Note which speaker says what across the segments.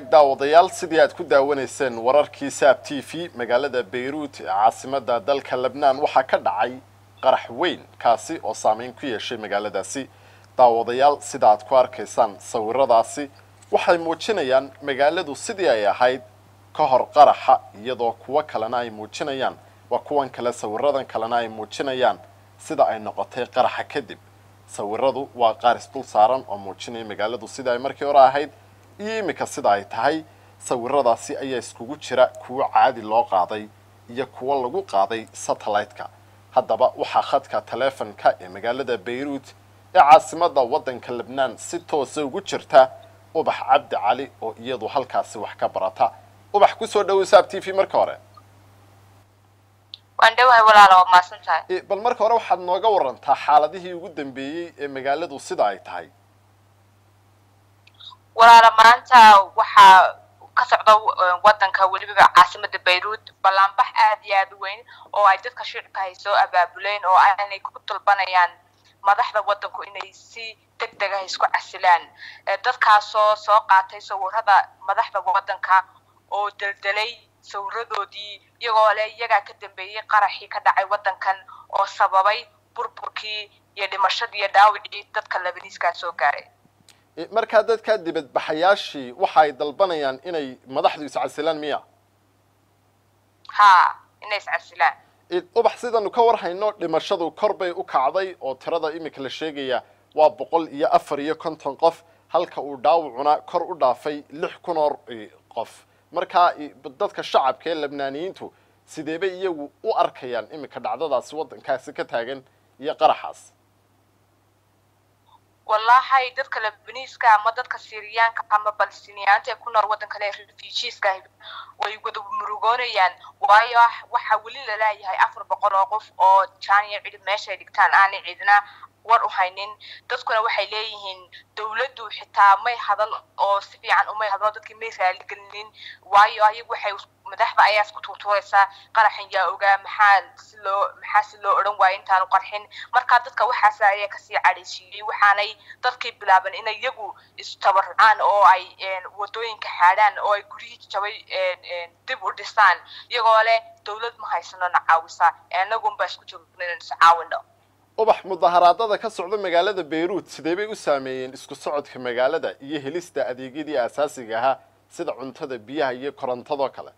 Speaker 1: daawadayaal sidii aad ku daawanayseen wararkii saab t v magaalada bayruut ee caasimada dalka lebnaan waxaa ka dhacay qarax weyn kaasi oo saameyn ku yeeshay magaaladaasi daawadayaal sida aad ku arkaysaan sawiradaasi waxay muujinayaan magaaladu sidii ay ahayd ka hor qaraxa iyadoo kuwo kalena ay muujinayaan waa kuwan kale sawiradan kalena ay muujinayaan sida ay noqotay qaraxa kadib sawiradu waa qaar isdul saaran oo muujinaya magaaladu sida ay markii hore ahayd iyo iminka sida ay tahay sawiradaasi ayaa iskugu jira kuwo caadi loo qaaday iyo kuwo lagu qaaday satellite-ka haddaba waxaa khadka taleefonka ee magaalada bayruut ee caasimada waddanka lebnaan si toosa ugu jirta ubax cabdi cali oo iyadu halkaasi wax ka barata ubax kusoo dhawow saab t v marka hore
Speaker 2: waan dhowahay walaala waa maasan tahay
Speaker 1: bal marka hore waxaad nooga warantaa xaaladihii ugu dambeeyey ee magaaladu sida ay tahay
Speaker 2: walaala maanta waxaa ka socda wadanka weliba caasimada bayruut ballaanbax aad iyo aad u weyn oo ay dadka shicibka hay soo abaabuleen oo aanay ku dalbanayaan madaxda wadanku inay si deg deg ah isku casilaan dadkaasoo soo qaatay sawirada madaxda wadanka oo deldelay sawiradoodii iyagoo le iyagaa ka dambeeyey qaraxii ka dhacay wadankan oo sababay burburkii iyo dhimashadii iyo dhaawicii dadka labaniiskaa soo gaaray
Speaker 1: markaa dadkaa dibadbaxayaashii waxa ay dalbanayaan inay madaxdu iscasilaan miya
Speaker 2: ha inay iscasilaan
Speaker 1: ubax sidanu ka war hayno dhimashadu kor bay u kacday oo tirada iminka la sheegaya waa boqol iyo afar iyo konton qof halka uu dhaawacuna kor u dhaafay lix kun oo qof markaa dadka shacabka ee labnaaniyiintu sidee bay iyagu u arkayaan iminka dhacdadaasi waddankaasi ka taagan iyo qaraxaas
Speaker 2: wallahi dadka labaniiska ama dadka syriyaanka ama balistiniyaanta ee ku nool waddanka le refugeeska way wada murugoonayaan waayo waxaa weli laleeyahay afar boqol oo qof oo jaaniya cidhib meeshay dhigtaan aanay cidna war u haynin dadkuna waxay leeyihiin dawladdu xitaa may hadal oo si fiican umay hadlo dadkii may raaligelinin waayo ayagu waxay madaxda ayaa isku tuurtuuraysaa qaraxan yaa ogaa maxaa si loo maxaa si loo odhan waayo intaanu qarxin markaa dadka waxaas ayaa kasii cadhaysiiyey waxaanay dadkii bilaaban inay iyagu istabarucaan oo ay wadooyinka xaadhaan oo ay guryihii jabay dib u dhisaan iyagoo leh dawlad ma haysano na caawisa anagunbaa isku joogna inaan is caawino
Speaker 1: ubax mudaharaadada ka socda magaalada bayruut sidee bay u saameeyeen isku socodka magaalada iyo helista adeegyadii aasaasiga ahaa sida cuntada biyaha iyo korontadoo kale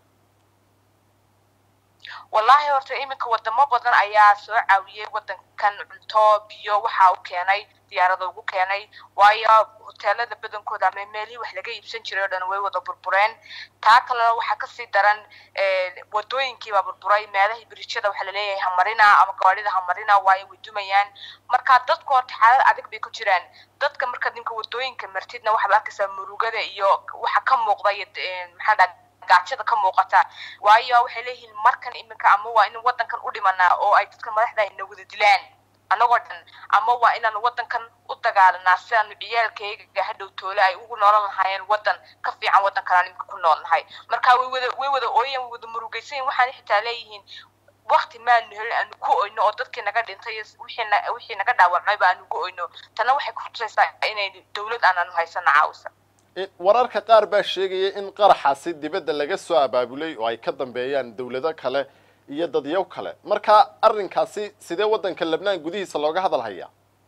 Speaker 2: wallahi horta iminka wadamo badan ayaa soo caawiyey wadankan cunto biyo waxa u keenay diyaarada ugu keenay waayo hoteelada badankooda ama meelihii wax laga iibsan jiray o dhan way wada burbureen taa kalena waxaa kasii daran wadooyinkiibaa burburay meelahii biriijyada waxaa laleeyahay hamarina ama gawaadhida hamarina waayo way dumayaan marka dadku horta xaalad adag bay ku jiraan dadka marka ninka wadooyinka martidna waxaad arkaysaa murugada iyo waxa ka muuqda iyo maxaa dhaa gaajada ka muuqata waayo waxay leeyihiin markan iminka ama waa in wadankan u dhimanaa oo ay dadka madaxda ayna wada dilaan annagoo dhan ama waa inaan wadankan u dagaalanaa si aanu ciyaalkayga hadhow toole ay ugu noolan lahaayeen wadan ka fiican wadankan aan iminka ku noolnahay marka way wada way wada ooyan way wada murugaysayin waxaana xitaa leeyihiin wakti maanu helin aanu ku oyno oo dadkii naga dhintay wixii wixii naga dhaawacmayba aanu ku oyno tana waxay kutusaysaa inay dawlad aanaanu haysano caawisa
Speaker 1: wararka qaar baa sheegaya in qaraxaasi dibadda laga soo abaabulay oo ay ka dambeeyaan dawlado kale iyo dadyow kale marka arrinkaasi sidee waddanka lebnaan gudihiisa looga hadal hayaa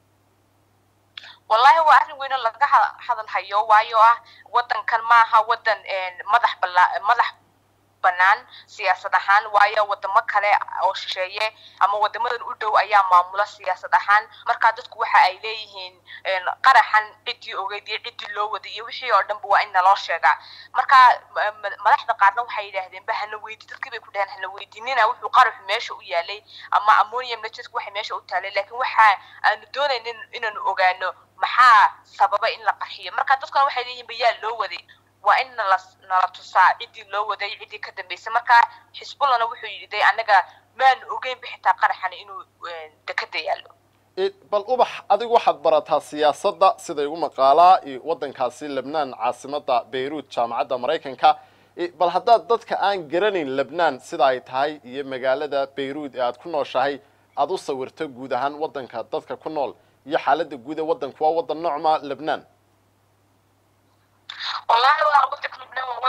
Speaker 2: wallahi waa arrin weyn oo laga hadal hayo waayo ah wadankan maaha wadan madax bala madax banaan siyaasad ahaan waayo wadamo kale oo shisheeye ama wadamadan u dhow ayaa maamula siyaasad ahaan markaa dadku waxa ay leeyihiin qaraxan ciddii ogeyd iyo ciddii loo waday iyo wixii oo dhanba waa in naloo sheegaa marka madaxda qaarna waxay yidhaahdeen ba hana weydi dadkii bay ku dhaheen hana weydinina wuxuu qaraxu meesha u yaalay ama ammonium nitrateku waxay meesha u taalay laakiin waxa aanu doonaynin inaanu ogaano maxaa sababa in la qarxiyo marka dadkuna waxay leeyihiin ba yaa loo waday waa in nala nala tusaa ciddii loo waday ciddii ka dambaysay marka xisbullahna wuxuu yidhi annaga maanu ogeynba xitaa qaraxan inuu dekada yaallo
Speaker 1: bal ubax adigu waxaad barataa siyaasadda sida igu maqaalaa waddankaasi lebnaan caasimada bayruut jaamacadda maraykanka bal haddaad dadka aan garanayn lebnaan sida ay tahay iyo magaalada bayruut ee aad ku nooshahay aad u sawirto guud ahaan waddanka dadka ku nool iyo xaaladda guud ee waddanku waa waddan noocma lebnaan
Speaker 2: wallahi waa wadanka lubnaan waa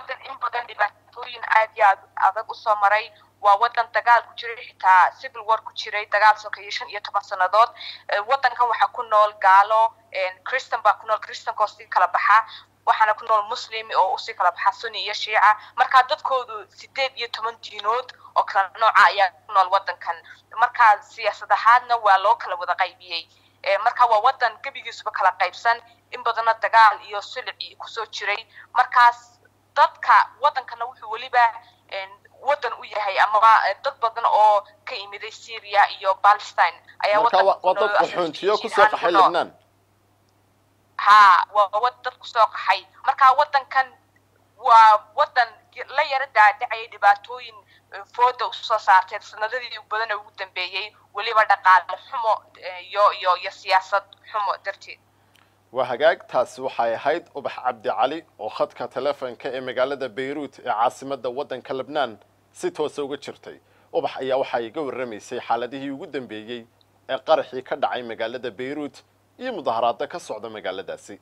Speaker 2: usoo maray waa wadan dagaal ku jiray xitaa civil war ku jiray dagaal sokeeye shan iyo toban sannadood wadankan waxaa ku nool gaalo christan baa ku nool christankoo sii kala baxa waxaana ku nool muslim oo usii kala baxa sunni iyo shiica markaa dadkoodu sideed iyo toban diinood oo kala nooca ayaa ku nool wadankan markaa siyaasad ahaadna waa loo kala wada qaybiyey marka waa wadan gebigiisuba kala qaybsan in badana dagaal iyo silici kusoo jiray markaas dadka wadankana wuxuu weliba wadan u yahay amaba dad badan oo ka imiday syria iyo palestine ayaa
Speaker 1: marka waa dad qaxoontiyo kusoo qaxay lebnaan
Speaker 2: ha waa wad dad kusoo qaxay marka wadankan waa wadan la yara daadhacayay dhibaatooyin fooda usoo saartay sanadadii badan ugu dambeeyey weliba dhaqaale xumo iyo iyo iyo siyaasad xumo darteed
Speaker 1: waa hagaag taasi waxay ahayd ubax cabdi cali oo khadka telefonka ee magaalada bayruut ee caasimadda waddanka lebnaan si toosa uga jirtay ubax ayaa waxaa iga warramaysay xaaladihii ugu dambeeyey ee qaraxii ka dhacay magaalada bayruut iyo mudaharaado ka socda magaaladaasi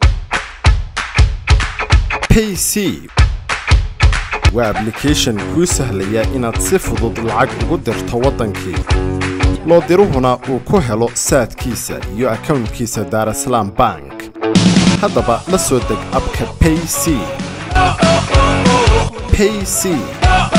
Speaker 3: payc waa ablication kuu sahlaya inaad si fudud lacag ugu dirto waddankii loo diruhuna uu ku helo saadkiisa iyo akownkiisa daarasalaam bank haddaba la soo deg abka payc payc